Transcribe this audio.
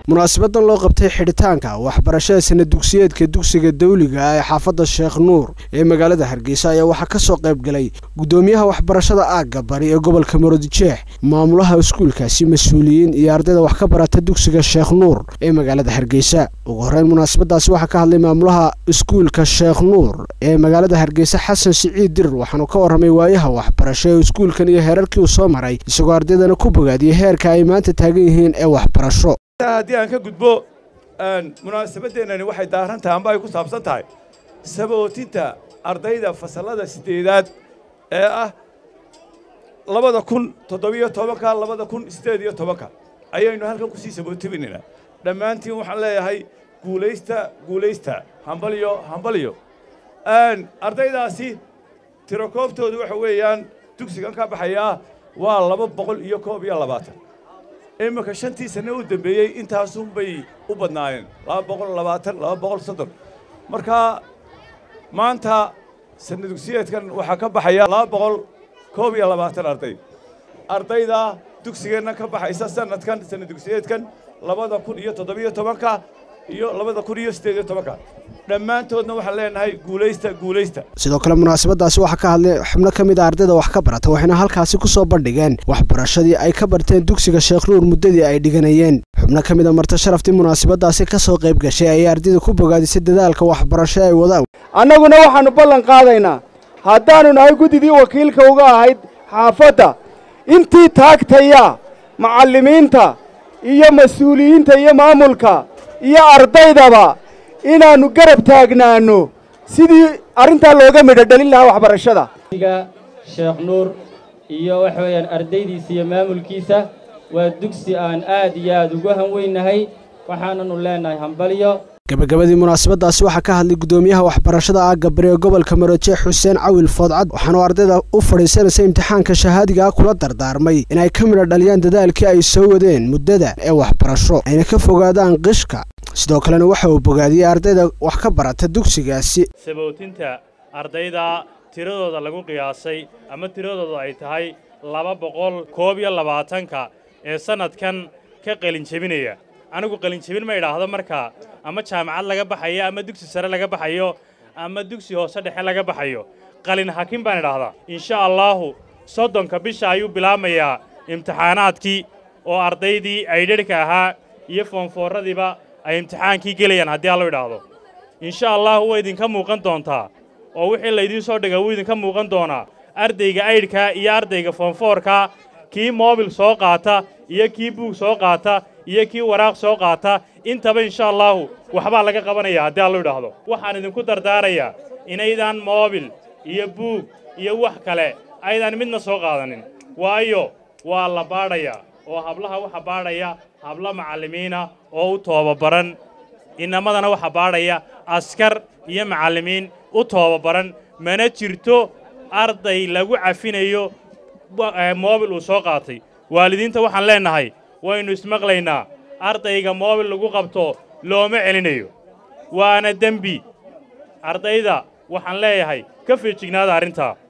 munaasabadan loo qabtay xidhitaanka waxbarashada sana dugsiyeedka dugsiga dawliga ah ee xaafadda sheekh nuur ee magaalada hargeysa ayaa waxaa ka soo qayb galay guddoomiyaha waxbarashada aagga bari ee gobolka maroodijeex maamulaha iskuulkaasi mas-uuliyiin iyo ardayda wax ka barata dugsiga sheekh nuur ee magaalada hargeysa ugu horreyn munaasabadaasi waxaa ka hadlay maamulaha iskuulka sheekh nuur ee magaalada hargeysa xasan siciid dirir waxaanu ka warramay waayaha waxbarasho ee iskuulkan iyo heerarkii uu soo maray isagoo ardaydana ku bogaadiyey heerka ay maanta taagan yihiin ee waxbarasho haddii aan ka gudbo munaasabadeennani waxay daaran tahay amba ay ku saabsan tahay sabootinta ardayda fasallada siddeedaad ee ah labada kun toddobiyo tobanka labada kun siddeed iyo tobanka ayaynu halkan kusii sabootiminaynaa dhammaantiin waxaan leeyahay guulaysta guulaysta hambalyo hambalyo ardaydaasi tirakoobtoodu waxa weeyaan dugsigan ka baxayaa waa laba boqol iyo koob iyo labaatan iminka shantii sanne u dembeeyey intaasunbay u badnaayeen laba boqol labaatan laba boqol soddon marka maanta sanna dugsiyeedkan waxaa ka baxaya laba boqol koob iyo labaatan arday ardayda dugsigeenna ka baxaysa sanadkan sanna dugsiyeedkan labada kun iyo toddobiyo tobanka iyo labada kun iyo siddeed iyo tobanka dhammaantoodna waxaan leenahay guulaysta guulaysta sidoo kale munaasabadaasi waxaa ka hadlay xubno ka mid a ardayda wax ka barata waxayna halkaasi ku soo bandhigeen waxbarashadii ay ka barteen dugsiga sheekh nuur muddadii ay dhiganayeen xubno ka mid a marti sharaftii munaasabadaasi ka soo qayb gashay ayay ardayda ku bogaadisay dadaalka waxbarasho ay wadaan annaguna waxaannu ballan qaadaynaa haddaannu nahay guddidii wakiilka uga ahayd xaafadda intii taagtaya macallimiinta iyo mas-uuliyiinta iyo maamulka iyo ardaydaba inaannu garab taagnaanno sidii arrintaa looga midho dhalin lahaa waxbarashada sheekh nuur iyo waxa weeyaan ardaydiisa iyo maamulkiisa waa dugsi aan aad iyo aad ugu hanweynahay waxaananu leenahay hambalyo gabagabadii munaasabadaasi waxaa ka hadlay guddoomiyaha waxbarashada aagga bari ee gobolka marojeex xuseen cawil foodcad waxaanu ardayda u fadhiisanaysa imtixaanka shahaadiga ah kula dardaarmay inay ka midho dhaliyaan dadaalkii ay soo wadeen muddada ee waxbarasho ayna ka fogaadaan qishka sidoo kalena waxa uu bogaadiyey ardayda wax ka barata dugsigaasi sabootinta ardayda tiradooda lagu qiyaasay ama tiradooda ay tahay laba boqol koob iyo labaatanka ee sannadkan ka qalinjebinaya anigu qalinjebin ma idhaahdo markaa ama jaamacad laga baxayo ama dugsi sare laga baxayo ama dugsi hoose dhexe laga baxayo qalin hakin baan idhaahdaa insha allaahu soddonka bisha ayuu bilaabmayaa imtixaanaadkii oo ardaydii aydharhka ahaa iyo foonfoorradiiba ay imtixaankii gelayaan haddii allo idhaahdo insha allahu way idinka muuqan doontaa oo wixii laydiin soo dhiga wuu idinka muuqan doonaa ardayga aydhkaa iyo ardayga foonfoorkaa kii moobil soo qaata iyo kii buug soo qaata iyo kii waraaq soo qaata intaba insha allaahu waxbaa laga qabanaya haddii allo idhaahdo waxaan idinku dardaarayaa inaydaan moobil iyo buug iyo wax kale aydaan midna soo qaadanin waayo waa la baadhayaa oo hablaha waxa baadhaya hablo macallimiina oo u toobabaran inamadana waxa baadhaya askar iyo macallimiin u toobabaran mana jirto arday lagu cafinayo moobil uu soo qaatay waalidiinta waxaan leennahay waynu ismaqlaynaa ardayga moobil lagu qabto looma celinayo waana dembi ardayda waxaan leeyahay ka feejignaada arrintaa